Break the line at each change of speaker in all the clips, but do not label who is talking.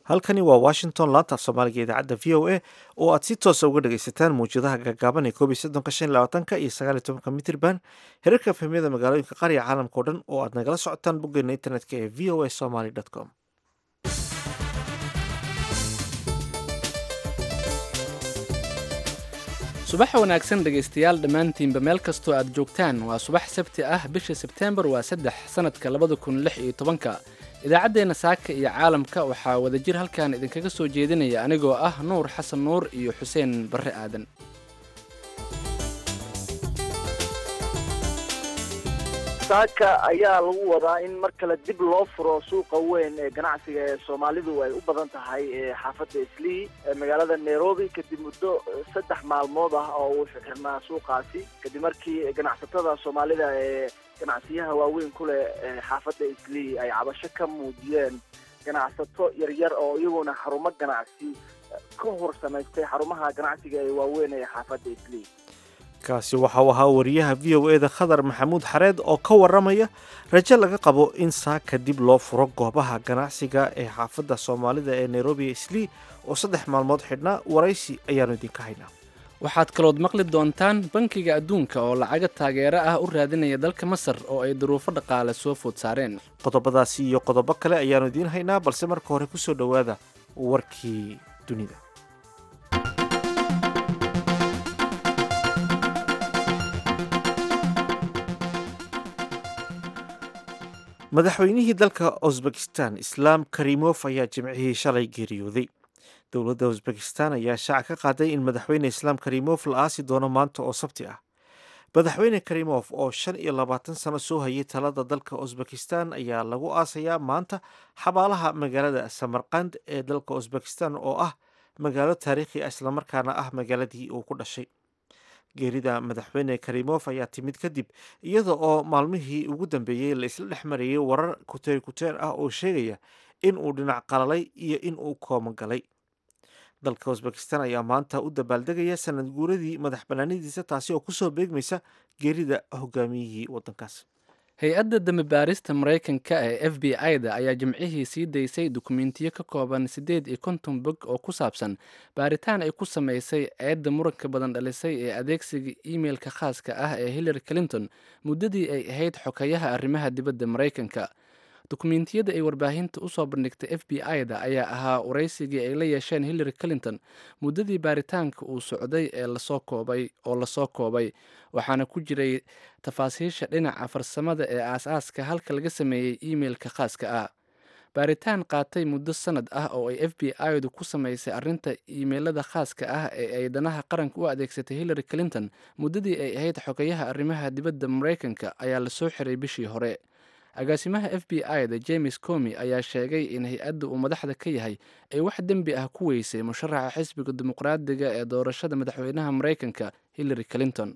halkani waa washington laanta af soomaaliga idaacadda v o a oo aad si toosa uga dhagaysataan mawjadaha gaagaaban ee koob iyo soddonka shan iyo labaatanka iyo sagaal iyo tobanka mitirban herarka fahmiyada magaalooyinka qaariga caalamka o dhan oo aad nagala socotaan boggeena internetka ee v o a somaly com
subax wanaagsan dhegaystayaal dhammaantiinba meel kastoo aad joogtaan waa subax sabti ah bisha sebteembar waa saddex sannadka labada kun lix iyo tobanka idaacaddeenna saaka iyo caalamka waxaa wadajir halkan idinkaga soo jeedinaya anigoo ah nuur xasan nuur iyo xuseen barre aadan
saaka ayaa lagu wadaa in mar kale dib loo furo suuqa weyn ee ganacsiga ee soomaalidu ay u badan tahay ee xaafadda islii ee magaalada nairobi kadib muddo saddex maalmood ah oo uu xirnaa suuqaasi kadib markii ganacsatada soomaalida ee ganacsiyaha waaweyn ku leh xaafadda islii ay cabasho ka muujiyeen ganacsato yaryar oo iyaguna xarumo ganacsi ka hor samaystay xarumaha ganacsiga ee waaweyn ee xaafadda islii
kaasi waxa uu ahaa wariyaha v o e da khadar maxamuud xareed oo ka waramaya rajo laga qabo in saaka dib loo furo goobaha ganacsiga ee xaafadda soomaalida ee nairobi islii oo saddex maalmood xidhnaa waraysi ayaanu idinka haynaa
waxaad kalood maqli doontaan bankiga adduunka oo lacaga taageero ah u raadinaya dalka masar oo ay duruufo dhaqaale soo food saareen
qodobadaasi iyo qodobo kale ayaanu idiin haynaa balse marka hore kusoo dhowaada warkii dunida madaxweynihii dalka usbekistan islaam karimof ayaa jimcihii shalay geeriyooday dowladda usbekistan ayaa shaaca ka qaaday in madaxweyne islaam karimof la aasi doono maanta oo sabti ah madaxweyne karimof oo shan iyo labaatan sano soo hayay talada dalka usbekistan ayaa lagu aasayaa maanta xabaalaha magaalada samarkand ee dalka usbekistan oo ah magaalo taariikhi ah islamarkaana ah magaaladii uu ku dhashay geerida madaxweyne karimof ayaa timid kadib iyada oo maalmihii ugu dambeeyey la isla dhex marayay warar kuteer kuteer ah oo sheegaya in uu dhinac qalalay iyo in uu koomo galay dalka usbekistan ayaa maanta u dabaaldegaya sanad guuradii madax banaanidiisa taasi oo kusoo beegmaysa geerida hogaamiyihii wadankaas
hay-adda dambibaarista maraykanka ee f b i-da ayaa jimcihii sii daysay dukumentiyo ka kooban siddeed iyo konton bog oo ku saabsan baaritaan ay ku samaysay eedda muranka badan dhalisay ee adeegsiga imeilka khaaska ah ee hillary clinton muddadii ay ahayd xokayaha arrimaha dibadda maraykanka dukumentiyada ay warbaahinta usoo bandhigtay f b i-da ayaa ahaa waraysigii ay la yeesheen hillary clinton muddadii baaritaanka uu socday ee lasoo koobay oo lasoo koobay waxaana ku jiray tafaasiisha dhinaca farsamada ee aas-aaska halka laga sameeyey imeilka khaaska ah baaritaan qaatay muddo sanad ah oo ay f b i-du ku samaysay arrinta imeilada khaaska ah ee ay danaha qaranka u adeegsatay hillary clinton muddadii ay ahayd xogayaha arrimaha dibadda maraykanka ayaa lasoo xiray bishii hore agaasimaha f b i-da james comi ayaa sheegay in hay-adda uu madaxda ka yahay ay wax dembi ah ku weysay musharaxa xisbiga dimuqraadiga ee doorashada madaxweynaha maraykanka hillary clinton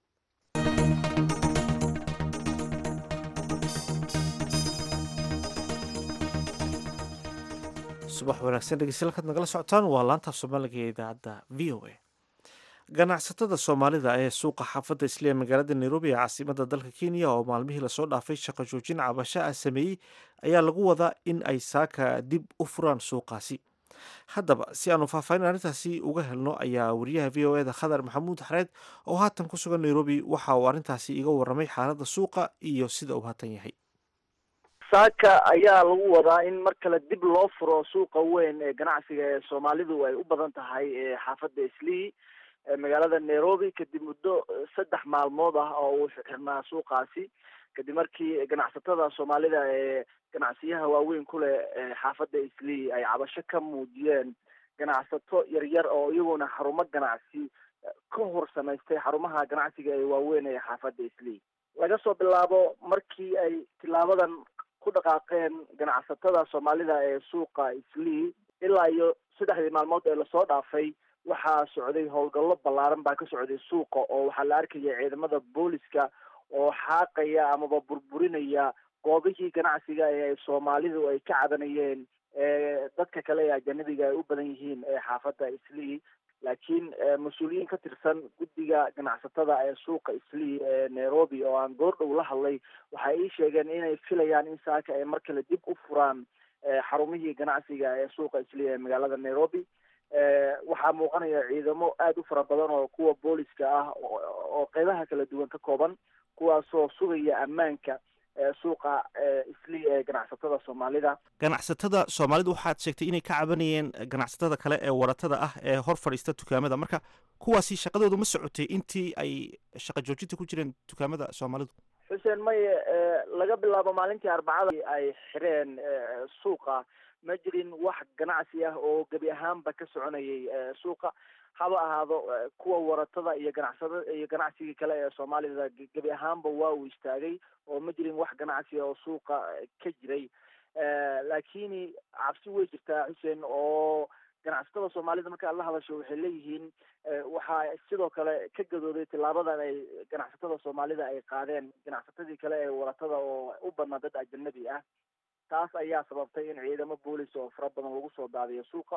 subax wanaagsan dhegeystayaal kaad nagala socotaan waa laantaaf soomaaliga ee idaacadda v o a ganacsatada soomaalida ee suuqa xaafadda isliya magaalada nairobi ee caasimada dalka kenya oo maalmihii lasoo dhaafay shaqo joojin cabasho ah sameeyey ayaa lagu wadaa in ay saaka dib u furaan suuqaasi haddaba si aanu faahfaahin arrintaasi uga helno ayaa wariyaha v o e da khadar maxamuud xareed oo haatan ku sugan nairobi waxa uu arrintaasi iga waramay xaaladda suuqa iyo sida uu haatan yahay
saaka ayaa lagu wadaa in mar kale dib loo furo suuqa weyn ee ganacsiga ee soomaalidu ay u badan tahay ee xaafadda islii magaalada nairobi kadib muddo saddex maalmood ah oo uu xirnaa suuqaasi kadib markii ganacsatada soomaalida ee ganacsiyaha waaweyn ku leh xaafadda islii ay cabasho ka muujiyeen ganacsato yaryar oo iyaguna xarumo ganacsi ka hor samaystay xarumaha ganacsiga ee waaweyn ee xaafadda islii laga soo bilaabo markii ay tilaabadan ku dhaqaaqeen ganacsatada soomaalida ee suuqa islii ilaa iyo saddexdii maalmood ee lasoo dhaafay waxaa socday howlgallo ballaaran baa ka socday suuqa oo waxaa la arkaya ciidamada booliska oo xaaqaya amaba burburinaya goobihii ganacsiga ee ay soomaalidu ay ka cadanayeen ee dadka kale ee ajanabiga ay u badan yihiin ee xaafadda islii laakiin mas-uuliyiin ka tirsan guddiga ganacsatada ee suuqa islii ee nairobi oo aan goordhow la hadlay waxay ii sheegeen inay filayaan in saaka ay mar kale dib u furaan xarumihii ganacsiga ee suuqa isli ee magaalada nairobi waxaa muuqanaya ciidamo aada u fara badan oo kuwa booliska ah oo qeybaha kala duwan ka kooban kuwaasoo sugaya ammaanka suuqa isli ee ganacsatada soomaalida
ganacsatada soomaalidu waxaad sheegtay inay ka cabanayeen ganacsatada kale ee waratada ah ee hor fadhiista dukaamada marka kuwaasi shaqadoodu ma socotay intii ay shaqa joojinta ku jireen dukaamada soomaalidu
xuseen maye laga bilaabo maalintii arbacada ay xireen suuqa ma jirin wax ganacsi ah oo gebi ahaanba ka soconayay suuqa haba ahaado kuwa waratada iyo ganacsada iyo ganacsigii kale ee soomaalida gebi ahaanba waa uu istaagay oo ma jirin wax ganacsi oo suuqa ka jiray laakini cabsi way jirtaa xuseen oo ganacsatada soomaalida marka aad la hadasho waxay leeyihiin waxaa sidoo kale ka gadooday tilaabadan ay ganacsatada soomaalida ay qaadeen ganacsatadii kale ee waratada oo u badnaa dad ajanabi ah taas ayaa sababtay in ciidamo boolis oo fara badan lagu soo daadiyo suuqa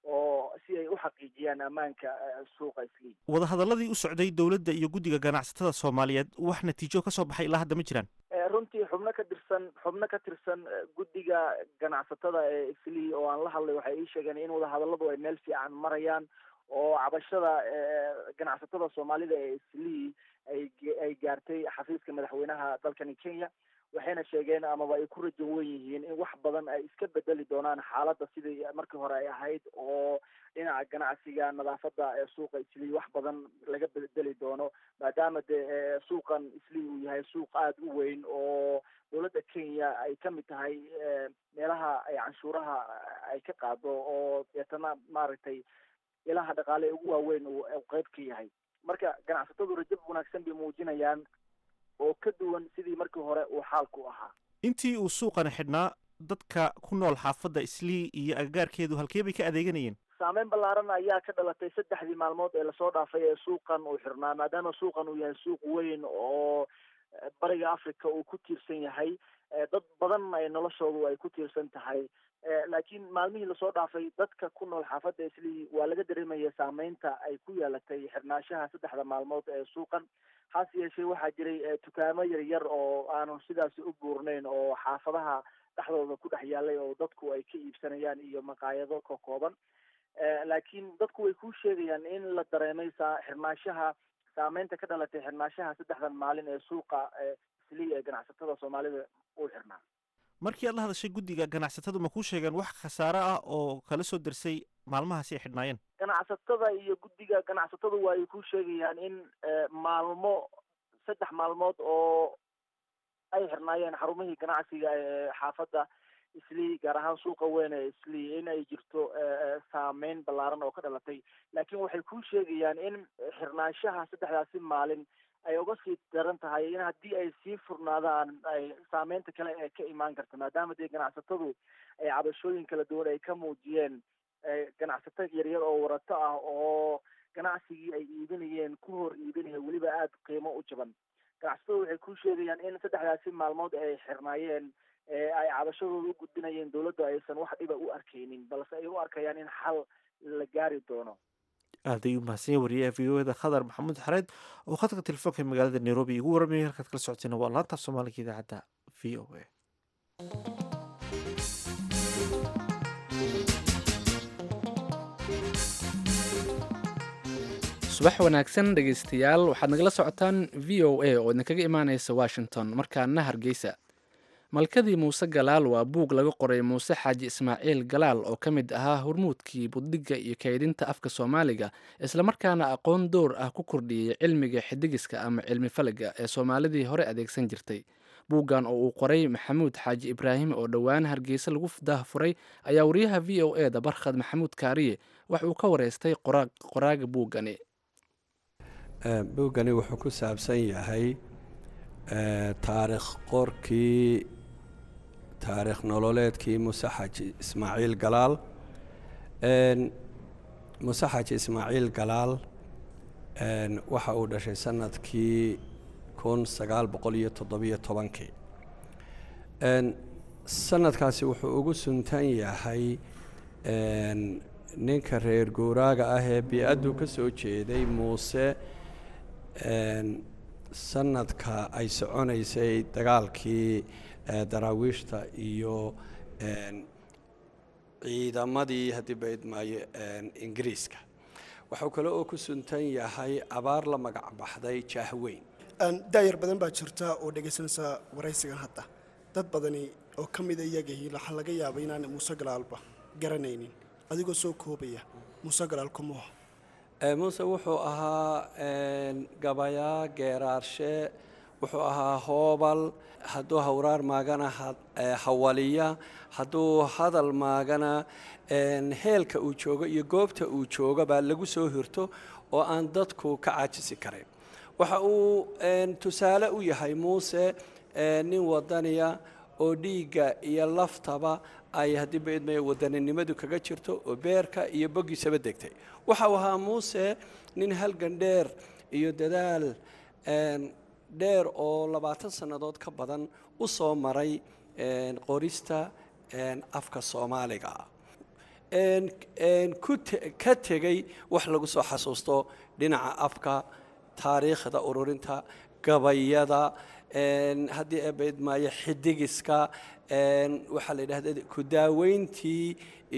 oo si ay u xaqiijiyaan ammaanka suuqa isliim
wadahadaladii u socday dowladda iyo guddiga ganacsatada soomaaliyeed wax natiijo ka soo baxay ilaa hadda ma jiraan
runtii xubno ka tirsan xubno ka tirsan guddiga ganacsatada ee islii oo aan la hadlay waxay ii sheegeen in wadahadaladu ay meel fiican marayaan oo cabashada ganacsatada soomaalida ee islii ay ay gaartay xafiiska madaxweynaha dalkani kenya waxayna sheegeen amaba ay ku rajo wen yihiin in wax badan ay iska bedeli doonaan xaaladda sidii markii hore ay ahayd oo dhinaca ganacsiga nadaafadda ee suuqa islii wax badan laga bedeli doono maadaama dee suuqan islii uu yahay suuq aada u weyn oo dowladda kenya ay ka mid tahay meelaha ay canshuuraha ay ka qaado oo deetana maaragtay ilaha dhaqaale ee ugu waaweyn uu qeyb ka yahay marka ganacsatadu rajo wanaagsan bay muujinayaan oo ka duwan sidii markii hore uu xaalku ahaa
intii uu suuqani xidhnaa dadka ku nool xaafadda islii iyo agagaarkeedu halkee bay ka adeeganayeen
saameyn ballaaran ayaa ka dhalatay saddexdii maalmood ee lasoo dhaafay ee suuqan uu xirnaa maadaama suuqan uu yahay suuq weyn oo bariga africa uu ku tiirsan yahay dad badan ay noloshoodu ay ku tiirsan tahay laakiin maalmihii lasoo dhaafay dadka ku nool xaafadda islii waa laga dareemaya saameynta ay ku yeelatay xirnaashaha saddexda maalmood ee suuqan hase yeeshee waxaa jiray dukaamo yaryar oo aanu sidaasi u buurnayn oo xaafadaha dhexdooda ku dhex yaalay oo dadku ay ka iibsanayaan iyo maqaayado ka kooban laakiin dadku way ku sheegayaan in la dareemay saa xirnaashaha saameynta ka dhalatay xirnaashaha saddexdan maalin ee suuqa islii ee ganacsatada soomaalida uu xirnaa
markii aad la hadashay guddiga ganacsatadu ma kuu sheegeen wax khasaare ah oo kala soo dersay maalmahaasi ay xidhnaayeen
ganacsatada iyo guddiga ganacsatadu waa ay ku sheegayaan in maalmo saddex maalmood oo ay xirnaayeen xarumihii ganacsiga ee xaafadda islii gaar ahaan suuqa weyn ee islii in ay jirto saameyn ballaaran oo ka dhalatay laakiin waxay ku sheegayaan in xirnaanshaha saddexdaasi maalin ay uga sii daran tahay in haddii ay sii furnaadaan ay saameynta kale ee ka imaan karta maadaama dee ganacsatadu ay cabashooyin kala duwan ay ka muujiyeen ganacsato yaryar oo warato ah oo ganacsigii ay iibinayeen ku hor iibinaya weliba aada qiimo u jaban ganacsatadu waxay ku sheegayaan in saddexdaasi maalmood ay xirnaayeen ee ay cabashadooda u gudbinayeen dowladda aysan wax dhiba u arkaynin balse ay u arkayaan in xal la gaari doono
aad ayuu mahadsan yahay wariyaha v o eda khadar maxamuud xareed oo khadka telefoonka magaalada nairobi igu warramayay halkaad kala socotayna waa laanta soomaaliga idaacadda v o a
subax wanaagsan dhegaystayaal waxaad nagala socotaan v o a oo idinkaga imaaneysa washington markaana hargeysa malkadii muuse galaal waa buug laga qoray muuse xaaji ismaaciil galaal oo ka mid ahaa hormuudkii buddhigga iyo kaydinta afka soomaaliga islamarkaana aqoon door ah ku kordhiyey cilmiga xidigiska ama cilmi falaga ee soomaalidii hore adeegsan jirtay buuggan oo uu qoray maxamuud xaaji ibraahim oo dhowaan hargeysa lagu daahfuray ayaa wariyaha v o e da barkhad maxamuud kaariye wax uu ka wareystay qoraaga buuggani
buuggani wuxuu ku saabsan yahay taariikh qorkii taariikh nololeedkii muuse xaaji ismaaciil galaal muuse xaaji ismaaciil galaal waxa uu dhashay sanadkii kun sagaal boqol iyo toddobiyo tobankii sanadkaasi wuxuu ugu suntan yahay ninka reer guuraaga ah ee bi-addu ka soo jeeday muuse sanadka ay soconaysay dagaalkii daraawiishta iyo ciidamadii haddii baydmaayo ingiriiska waxuu kale oo ku suntan yahay abaar la magac baxday jaahweyn
daayar badan baa jirta oo dhegaysanaysa waraysigan hadda dad badani oo ka mida iyagii waxaa laga yaabay inaan muuse galaalba garanaynin adigoo soo koobaya muuse galaal kumuha
muuse wuxuu ahaa gabayaa geeraarshe wuxuu ahaa hoobal hadduu hawraar maagana hawaliya hadduu hadal maagana heelka uu joogo iyo goobta uu joogo baa lagu soo hirto oo aan dadku ka caajisi karayn waxa uu tusaale u yahay muuse nin wadaniya oo dhiigga iyo laftaba ay haddii baydmaya wadaninimadu kaga jirto oo beerka iyo boggiisaba degtay waxa uu ahaa muuse nin halgan dheer iyo dadaal dheer oo labaatan sannadood ka badan u soo maray qorista afka soomaaliga ka tegey wax lagu soo xasuusto dhinaca afka taariikhda ururinta gabayada haddii eebaydmaayo xidigiska waxaa la yidhahda ku daaweyntii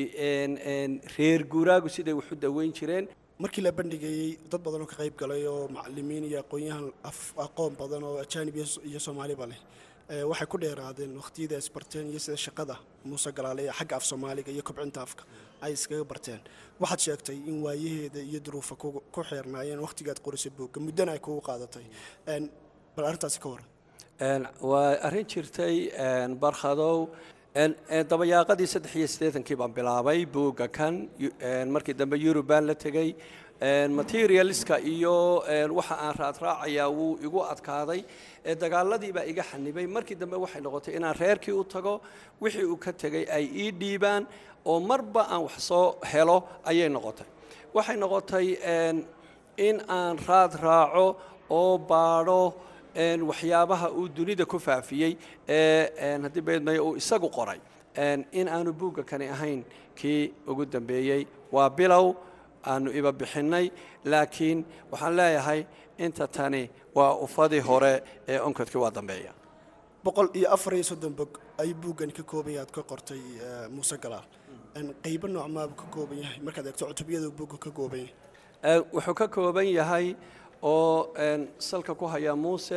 reer guuraagu siday wax u daweyn jireen
markii la bandhigayey dad badan oo ka qayb galay oo macalimiin iyo aqoon-yahan aqoon badan oo ajaanib iyo soomaaliba leh waxay ku dheeraadeen wakhtiyada isbarteen iyo sida shaqada muuse galaale ee xagga af soomaaliga iyo kobcinta afka ay iskaga barteen waxaad sheegtay in waayaheeda iyo duruufa ku xeernaayeen wakhtigaad qorisay boogga muddana ay kugu qaadatay bal arrintaasi ka waran
waa arrin jirtay barkhadow dabayaaqadii saddex iyo siddeetankii baan bilaabay buugga kan markii dambe yurub baan la tegey materialiska iyo waxa aan raadraacayaa wuu igu adkaaday dagaaladii baa iga xanibay markii dambe waxay noqotay inaan reerkii u tago wixii uu ka tegey ay ii dhiibaan oo marba aan wax soo helo ayay noqotay waxay noqotay in aan raad raaco oo baadho waxyaabaha uu dunida ku faafiyey ee haddii beedmaya uu isagu qoray in aanu buugga kani ahayn kii ugu dambeeyey waa bilow aanu iba bixinnay laakiin waxaan leeyahay inta tani waa ufadii hore ee onkodkii waa dambeeya
boqol iyo afar iyo soddon bog ayuu buuggani ka kooban yahay aad ka qortay muuse galaal qaybo noocmaabuu ka kooban yahay markaad eegto cutubiyada buugga ka kooban yahay
wuxuu ka kooban yahay oo salka ku haya muuse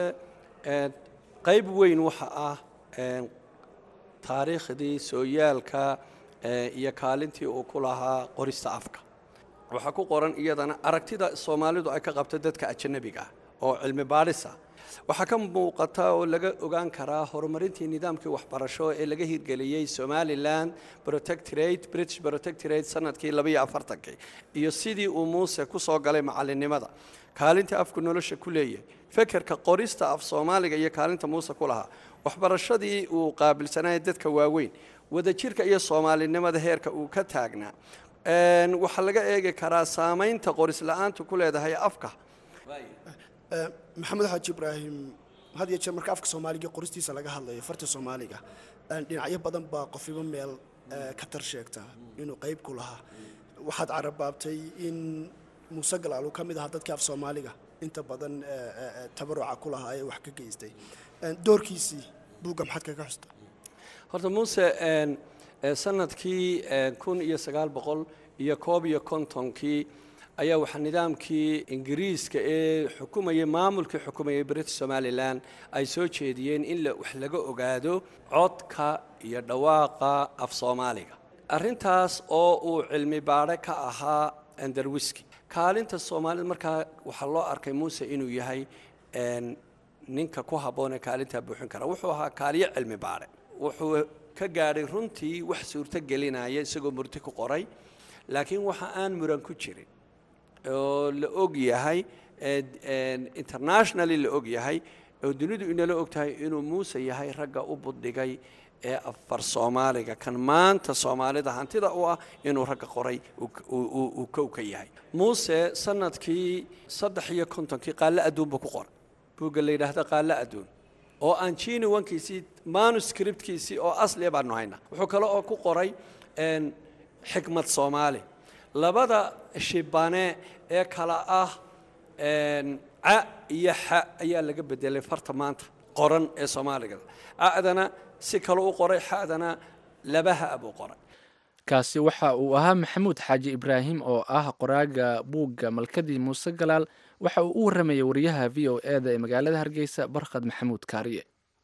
qayb weyn waxa ah taariikhdii sooyaalka iyo kaalintii uu ku lahaa qorista afka waxaa ku qoran iyadana aragtida soomaalidu ay ka qabto dadka ajanabiga ah oo cilmi baadhisa waxaa ka muuqata oo laga ogaan karaa horumarintii nidaamkii waxbarasho ee laga hirgeliyey somalilan protectorate british protectorate sanadkii labaiyo afartankii iyo sidii uu muuse ku soo galay macalinimada kaalinta afku nolosha ku leeyahay fekerka qorista af soomaaliga iyo kaalinta muuse ku lahaa waxbarashadii uu qaabilsanaya dadka waaweyn wadajirka iyo soomaalinimada heerka uu ka taagnaa waxaa laga eegi karaa saamaynta qoris la-aantu ku leedahay afka
maxamed xaaji ibraahim had iyo jeer marka afka soomaaliga qoristiisa laga hadlayo farta soomaaliga dhinacyo badan baa qofiba meel ka tar sheegta inuu qayb ku lahaa waxaad carabaabtay in muuse galaal uu ka mid ahaa dadkii af soomaaliga inta badan tabaruca ku lahaa ee wax ka geystay doorkiisii buugga maxaad kaga xusta
horta muuse sanadkii kun iyo sagaal boqol iyo koob iyo kontonkii ayaa waxaa nidaamkii ingiriiska ee xukumayay maamulkii xukumayay british somalilan ay soo jeediyeen in wax laga ogaado codka iyo dhawaaqa af soomaaliga arrintaas oo uu cilmi baadhe ka ahaa andarwiski kaalinta soomaalida markaa waxaa loo arkay muuse inuu yahay ninka ku habboonee kaalintaa buuxin kara wuxuu ahaa kaaliyo cilmi baadhe wuxuu ka gaadhay runtii wax suurto gelinaya isagoo murti ku qoray laakiin waxa aan muran ku jirin oo la og yahay internationally la og yahay oo dunidu inala og tahay inuu muuse yahay ragga u buddhigay ee afar soomaaliga kan maanta soomaalida hantida u ah inuu ragga qoray uu kow ka yahay muuse sanadkii saddex iyo kontonkii qaallo adduunba ku qoray buugga la yidhaahda qaallo adduun oo aan jini wankiisii manuscriptkiisii oo asliya baanu hayna wuxuu kale oo ku qoray xikmad soomaali labada shibane ee kala ah ca iyo xa ayaa laga bedelay farta maanta qoran ee soomaaliga acdana si kale u qoray xadana labaha buu qoray
kaasi waxa uu ahaa maxamuud xaaji ibraahim oo ah qoraaga buugga malkadii muuse galaal waxa uu u waramayay wariyaha v o e da ee magaalada hargeysa barkhad maxamuud kaariye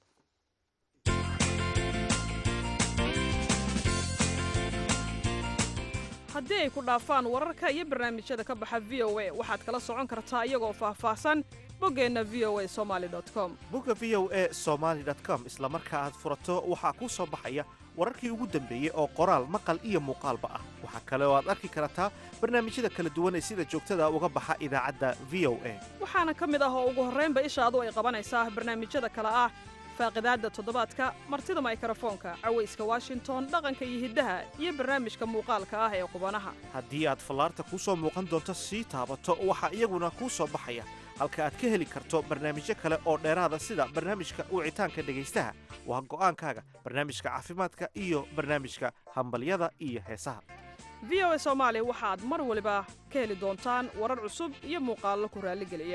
haddii ay ku dhaafaan wararka iyo barnaamijyada ka baxa v o a waxaad kala socon kartaa iyagoo faahfaahsan boggeenna v o a somaali com
bugga v o e somaali com isla marka aad furato waxaa kuu soo baxaya wararkii ugu dambeeyey oo qoraal maqal iyo muuqaalba ah waxaa kale oo aad arki kartaa barnaamijyada kala duwan ee sida joogtada uga baxa idaacadda v o a
waxaana ka mid ah oo ugu horraynba ishaadu ay qabanaysaa barnaamijyada kale ah faaqidaadda toddobaadka martida maykrofoonka cawayska washington dhaqanka iyo hiddaha iyo barnaamijka muuqaalka ah ee qubanaha
haddii aad fallaarta kuu soo muuqan doonto sii taabato waxaa iyaguna kuu soo baxaya halka aad ka heli karto barnaamijyo kale oo dheeraada sida barnaamijka wicitaanka dhegaystaha waa go'aankaaga barnaamijka caafimaadka iyo barnaamijka hambalyada iyo heesaha
v o a soomaali waxaad mar waliba ka heli doontaan warar cusub iyo muuqaallo ku raalligeliya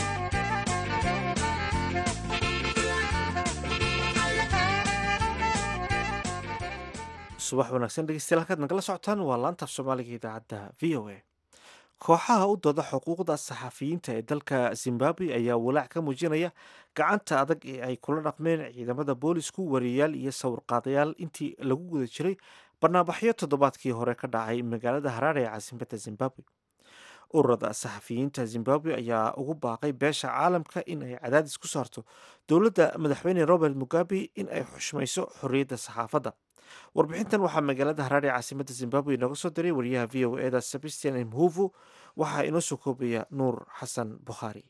subax wanaagsan dhegeystayaal halkaad nagala socotaan waa laanta af soomaaliga idaacadda v o a kooxaha u dooda xuquuqda saxafiyiinta ee dalka zimbabwe ayaa walaac ka muujinaya gacanta adag ee ay kula dhaqmeen ciidamada boolisku wariyayaal iyo sawirqaadayaal intii lagu guda jiray barnaamijyo toddobaadkii hore ka dhacay magaalada haraare ee caasimadda zimbabwe ururada saxafiyiinta zimbabwe ayaa ugu baaqay beesha caalamka in ay cadaadis ku saarto dowladda madaxweyne robert mugabe in ay xushmayso xorriyadda saxaafadda warbixintan waxaa magaalada haraare ee caasimadda zimbabwe inooga soo diray wariyaha v o eda sebastian mhuvu waxaa inoo soo koobaya nuur xasan bukhaari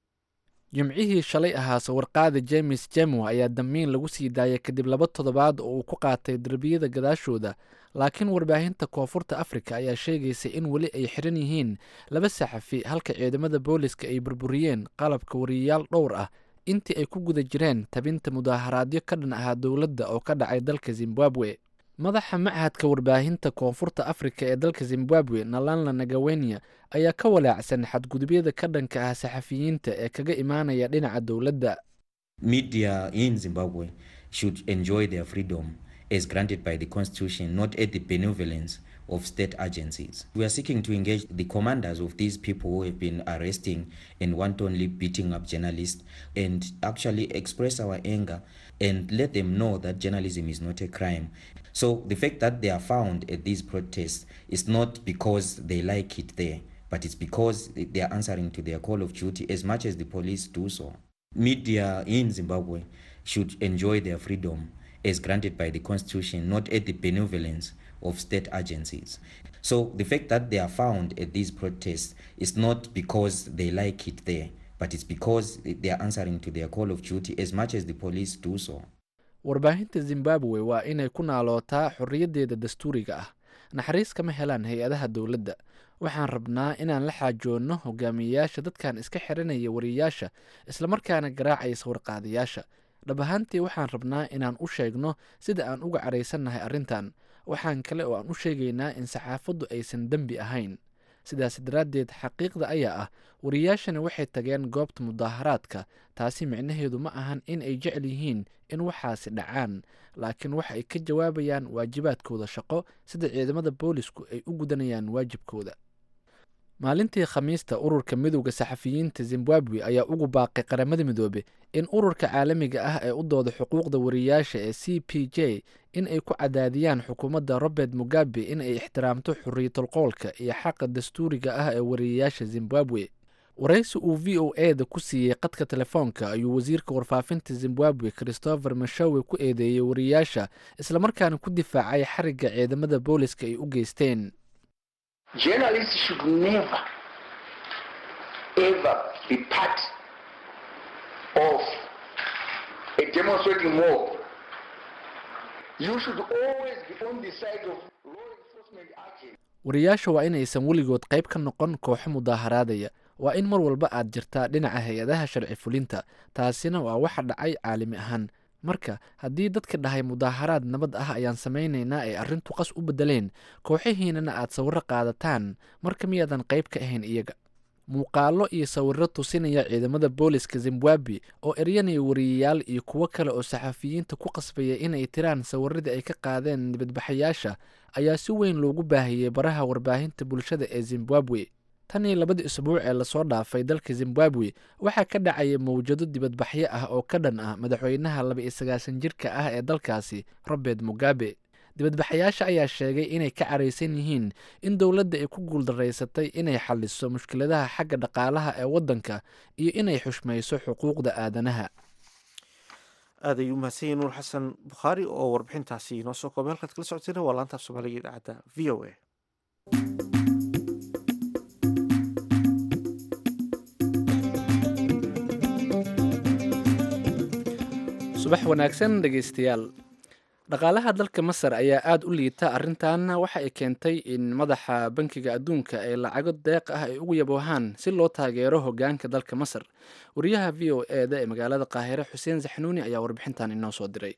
jimcihii shalay ahaa sawirqaada james jemo ayaa damiin lagu sii daayay kadib laba toddobaad oo uu ku qaatay derbiyada gadaashooda laakiin warbaahinta koonfurta afrika ayaa sheegaysa in weli ay xiran yihiin laba saxafi halka ciidamada booliska ay burburiyeen qalabka wariyayaal dhowr ah intii ay ku guda jireen tabinta mudaaharaadyo ka dhan ahaa dowladda oo ka dhacay dalka zimbabwe madaxa machadka warbaahinta koonfurta afrika ee dalka zimbabwe nalanla nagawenya ayaa ka walaacsan xadgudubyada ka dhanka ah saxafiyiinta ee kaga imaanaya dhinaca dowladda
media in Zimbabwe should enjoy their freedom as granted by the constitution, not at the benevolence of state agencies. We are seeking to engage the commanders of these people who have been arresting and wantonly beating up journalists and actually express our anger and let them know that journalism is not a crime. So the fact that they are found at these protests is not because they like it there, but it's because they are answering to their call of duty as much as the police do so. Media in Zimbabwe should enjoy their freedom as granted by the constitution, not at the benevolence of state agencies. So the fact that they are found at these protests is not because they like it there, but it's because they are answering to their call of duty as much as the police do so.
warbaahinta zimbabwe waa inay ku naalootaa xorriyaddeeda dastuuriga ah naxariis kama helaan hay-adaha dowladda waxaan rabnaa inaan la xaajoonno hogaamiyeyaasha dadkan iska xiranaya wariyayaasha islamarkaana garaacaya sawirqaadayaasha dhab ahaantii waxaan rabnaa inaan u sheegno sida aan uga caraysannahay arrintan waxaan kale oo aan u sheegaynaa in saxaafaddu aysan dembi ahayn sidaas daraaddeed xaqiiqda ayaa ah wariyayaashani waxay tageen goobta mudaaharaadka taasi micnaheedu ma ahan in ay jecel yihiin in waxaasi dhacaan laakiin waxa ay ka jawaabayaan waajibaadkooda shaqo sida ciidamada boolisku ay u gudanayaan waajibkooda maalintii khamiista ururka midowda saxafiyiinta zimbabwe ayaa ugu baaqay qaramada midoobe in ururka caalamiga ah ee u dooda xuquuqda wariyayaasha ee c p j in ay ku cadaadiyaan xukuumadda robert mugabe in ay ixtiraamto xorriyatulqowlka iyo xaqa dastuuriga ah ee wariyayaasha zimbabwe waraysi uu v o e da ku siiyey qadka telefoonka ayuu wasiirka warfaafinta zimbabwe christopher mashowe ku eedeeyey wariyayaasha islamarkaana ku difaacay xarigga ciidamada booliska ay u geysteen
journalists should never ever be part of a demonstrating mob. You should always be on the side of law enforcement action.
wariyayaasha waa inaysan weligood qayb ka noqon kooxo mudaaharaadaya waa in mar walba aad jirtaa dhinaca hay-adaha sharci fulinta taasina waa waxa dhacay caalami ahaan marka haddii dadka dhahay mudaaharaad nabad ah ayaan samaynaynaa ay arrintu qas u beddeleen kooxihiinana aad sawiro qaadataan marka miyaadan qayb ka ahayn iyaga muuqaalo iyo sawiro tusinaya ciidamada booliska zimbabwe oo eryanaya wariyayaal iyo kuwo kale oo saxafiyiinta ku qasbaya inay tiraan sawiradii ay ka qaadeen dibadbaxayaasha ayaa si weyn loogu baahiyey baraha warbaahinta bulshada ee zimbabwe tan iyo labadii isbuuc ee lasoo dhaafay dalka zimbabwe waxaa ka dhacaya mawjado dibadbaxyo ah oo ka dhan ah madaxweynaha laba iyo sagaashan jirka ah ee dalkaasi robert mugabe dibadbaxayaasha ayaa sheegay inay ka caraysan yihiin in dowladda ay ku guuldaraysatay inay xaliso mushkiladaha xagga dhaqaalaha ee waddanka iyo inay xushmayso xuquuqda aadanaha
aad ayuu mahadsan yahi nuur xasan bukhaari oo warbixintaasi inoo soo koobay halkaad kala socotayna waa laanta af soomaaliga idaacadda v o a
subax wanaagsan dhegeystayaal dhaqaalaha dalka masar ayaa aada u liita arrintan waxa ay keentay in madaxa bankiga adduunka ay lacago deeq ah ay ugu yaboohaan si loo taageero hogaanka dalka masar wariyaha v o e da ee magaalada qaahire xuseen saxnuuni ayaa warbixintan inoo soo diray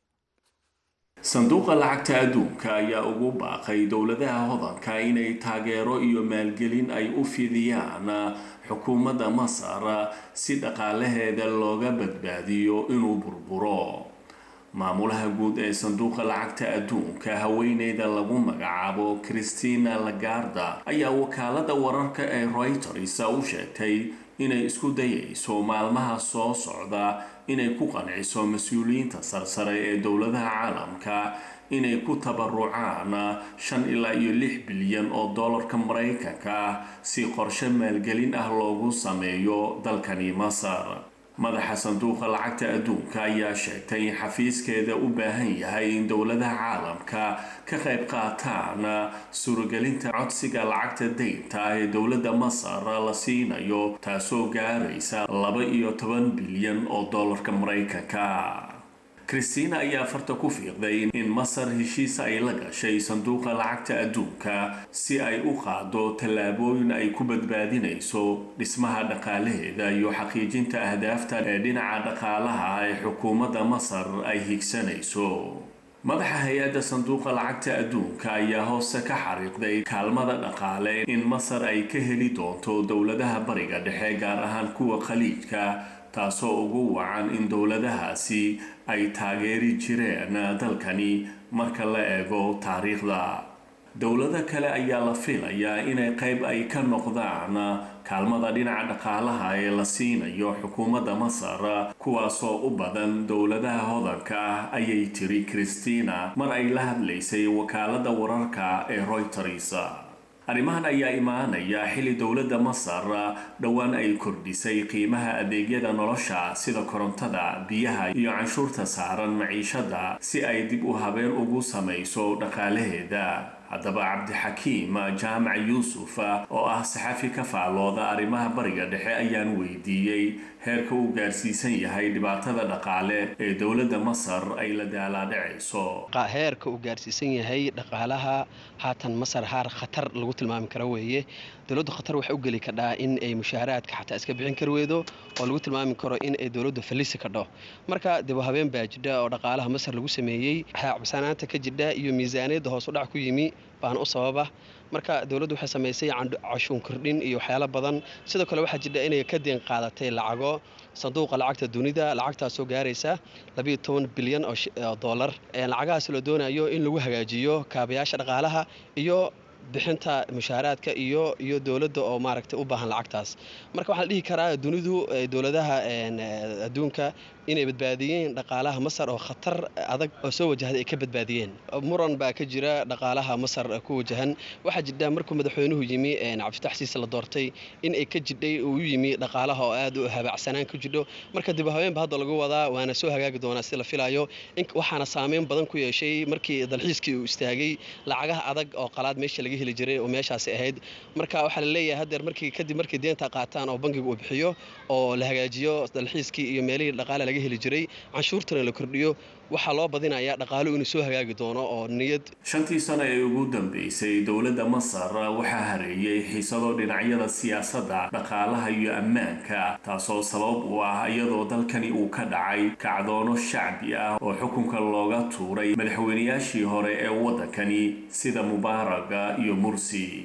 sanduuqa lacagta adduunka ayaa ugu baaqay dowladaha hodanka inay taageero iyo maalgelin ay u fidiyaan xukuumadda masar si dhaqaalaheeda looga badbaadiyo inuu burburo maamulaha guud ee sanduuqa lacagta adduunka haweeneyda lagu magacaabo christina lagarda ayaa wakaalada wararka ee reuters u sheegtay inay isku dayayso maalmaha soo socda inay ku qanciso mas-uuliyiinta sarsare ee dowladaha caalamka inay ku tabarucaan shan ilaa iyo lix bilyan oo dollarka maraykanka ah si qorshe maalgelin ah loogu sameeyo dalkani masar madaxa sanduuqa lacagta adduunka ayaa sheegtay in xafiiskeeda u baahan yahay in dowladaha caalamka ka qayb qaataan suuragelinta codsiga lacagta deynta ah ee dowladda masar la siinayo taasoo gaaraysa laba iyo toban bilyan oo dollarka maraykanka christina ayaa farta ku fiiqday in masar heshiis ay la gashay sanduuqa lacagta adduunka si ay u qaado tallaabooyin ay ku badbaadinayso dhismaha dhaqaalaheeda iyo xaqiijinta ahdaafta ee dhinaca dhaqaalaha ee xukuumadda masar ay higsanayso madaxa hay-adda sanduuqa lacagta adduunka ayaa hoose ka xariiqday kaalmada dhaqaale in masar ay ka heli doonto dowladaha bariga dhexe gaar ahaan kuwa khaliijka taasoo ugu wacan in dowladahaasi ay taageeri jireen dalkani marka la eego taariikhda dowlado kale ayaa la filayaa inay qayb ay ka noqdaan kaalmada dhinaca dhaqaalaha ee la siinayo xukuumadda masar kuwaasoo u badan dowladaha hodanka ah ayay tiri christina mar ay la hadlaysay wakaalada wararka ee reuters arrimahan ayaa imaanaya xilli dowladda masar dhowaan ay kordhisay qiimaha adeegyada nolosha sida korontada biyaha iyo canshuurta saaran maciishada si ay dib u habeen ugu samayso dhaqaalaheeda haddaba cabdixakiim jaamac yuusuf oo ah saxafi ka faallooda arrimaha bariga dhexe ayaan weydiiyey heerka uu gaarsiisan yahay dhibaatada dhaqaale ee dowladda masar ay la daalaadhacayso
heerka uu gaarsiisan yahay dhaqaalaha haatan masar haar khatar lagu tilmaami karo weeye dowladdu khatar waxay u geli kadhaa in ay mushaaharaadka xataa iska bixin kar weydo oo lagu tilmaami karo in ay dowladdu fallisi kadho marka dib u habeen baa jidha oo dhaqaalaha masar lagu sameeyey cabsanaanta ka jidha iyo miisaaniyadda hoos u dhac ku yimi baana u sababa marka dowladdu waxay samaysay cashuun kordhin iyo waxyaalo badan sidoo kale waxaa jidha inay ka deen qaadatay lacago sanduuqa lacagta dunida lacagtaasoo gaaraysa labayo toban bilyan oo dollar lacagahaas la doonayo in lagu hagaajiyo kaabayaasha dhaqaalaha iyo bixinta mushaaraadka iyo iyo dowladda oo maaragtay u baahan lacagtaas marka waxaa la dhihi karaa dunidu dowladaha adduunka inay badbaadiyeen dhaqaalaha masar oo khatar adag oo soo wajahday ay ka badbaadiyeen muran baa ka jira dhaqaalaha masar ku wajahan waxaa jidha markuu madaxweynuhu yimi cabdifatax siise la doortay in ay ka jidhay uu yimi dhaqaalaha oo aad u habaacsanaan ku jidho marka dib habeenba hadda lagu wadaa waana soo hagaagi doonaa si la filayo waxaana saameyn badan ku yeeshay markii dalxiiskii uu istaagay lacagaha adag oo qalaad meesha laga heli jiray oo meeshaasi ahayd marka waxaa la leeyahay hadeer markii kadib markii deenta qaataan oo bankiga uu bixiyo oo la hagaajiyo dalxiiskii iyo meelihii dhaqaale laga heli jiray canshuurtana la kordhiyo waxaa loo badinayaa dhaqaalu inuu soo hagaagi doono oo niyad
shantii sano ee ugu dambeysay dowladda masar waxaa hareeyay xiisado dhinacyada siyaasadda dhaqaalaha iyo ammaanka taasoo sabab u ah iyadoo dalkani uu ka dhacay kacdoono shacbi ah oo xukunka looga tuuray madaxweynayaashii hore ee waddankani sida mubaaraga iyo mursi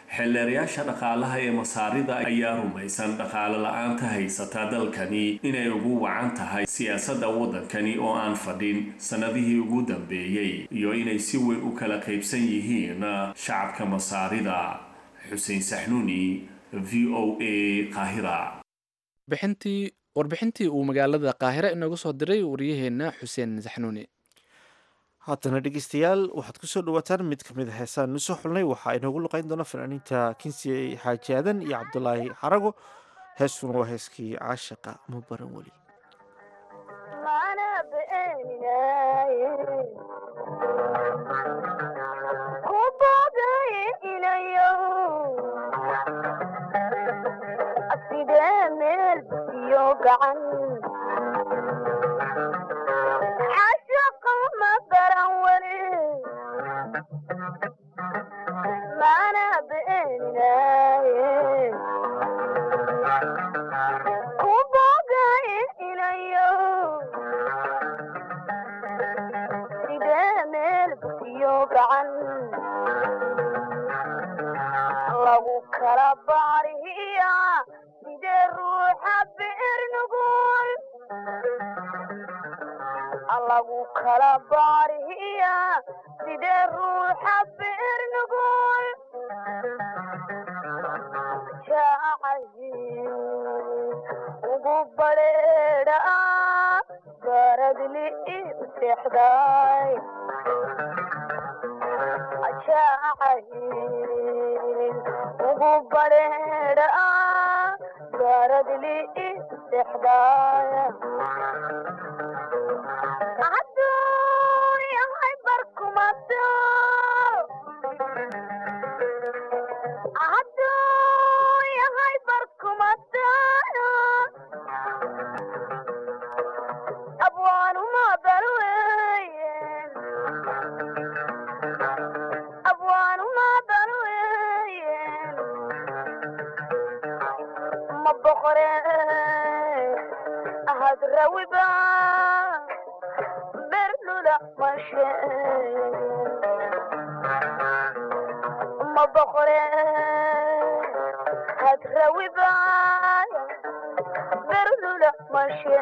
xeelleerayaasha dhaqaalaha ee masaarida ayaa rumaysan dhaqaale la-aanta haysata dalkani inay ugu wacan tahay siyaasadda waddankani oo aan fadhin sannadihii ugu dambeeyey iyo inay si weyn u kala qaybsan yihiin shacabka masaarida xuseen saxnuuni v o a qaahira
bixintii warbixintii uu magaalada qaahire inooga soo diray wariyaheenna xuseen saxnuuni
haatana dhegeystayaal waxaad kusoo dhawaataan mid ka mid a heesaan nu soo xulnay waxaa inoogu luqeyn doona fanaaniinta kinsi xaaji aadan iyo cabdulaahi xarago heestuna waa heeskii caashaqa ma baran weli
lagu kala baariya sidee ruuxa beer nugul lagu kala baariya sidee ruuxa beer nugul jaacayin ugu badheedha baradli u seexday jaacayin ugu badheedha baradli u seexday aduunyahay barkumato aduunyahay barkumato abwaanuma balweye abwaanuma balweye ma boqore ahad rawiba berlula mashe ma boqore had rawiba berlula mashe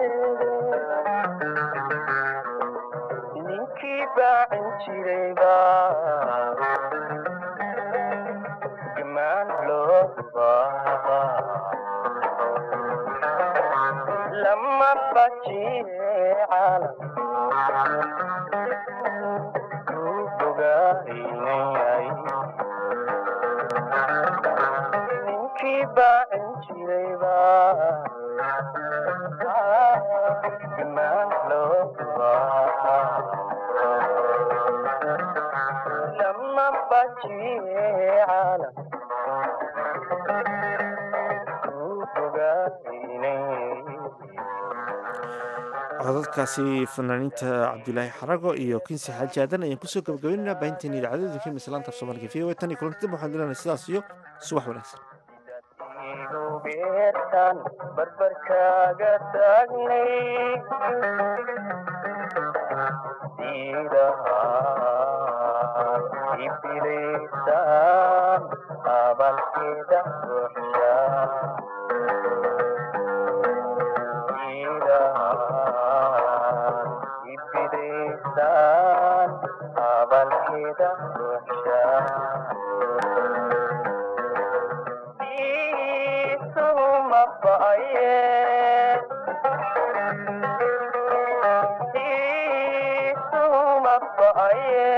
ninkii baacin jirayba gamaan loo baaqa lama bajiye caalam ku bogaynayay ninkii baacin jirayba gamaan loo baaqa lama bajiye caalam ku bogaynayay
codadkaasi fanaaniinta cabdulaahi xarago iyo kinsi xaaji aadan ayaan kusoo gabagabaynaynaa baahinteena idaacadooda ka mislaanta af soomaaliga v o a tan iyo kulanti dib waxaan dilanay sidaas iyo subax wanaagsan
beertan barbarkaaga taagnay sidahaan ibilisan abalkeeda buuxsha sidahaan ibilisan abalkeeda buuxsha isuma ba'aye isuma ba'aye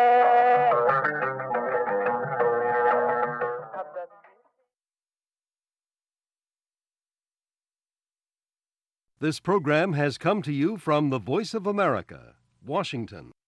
This program has come to you from the Voice of America, Washington.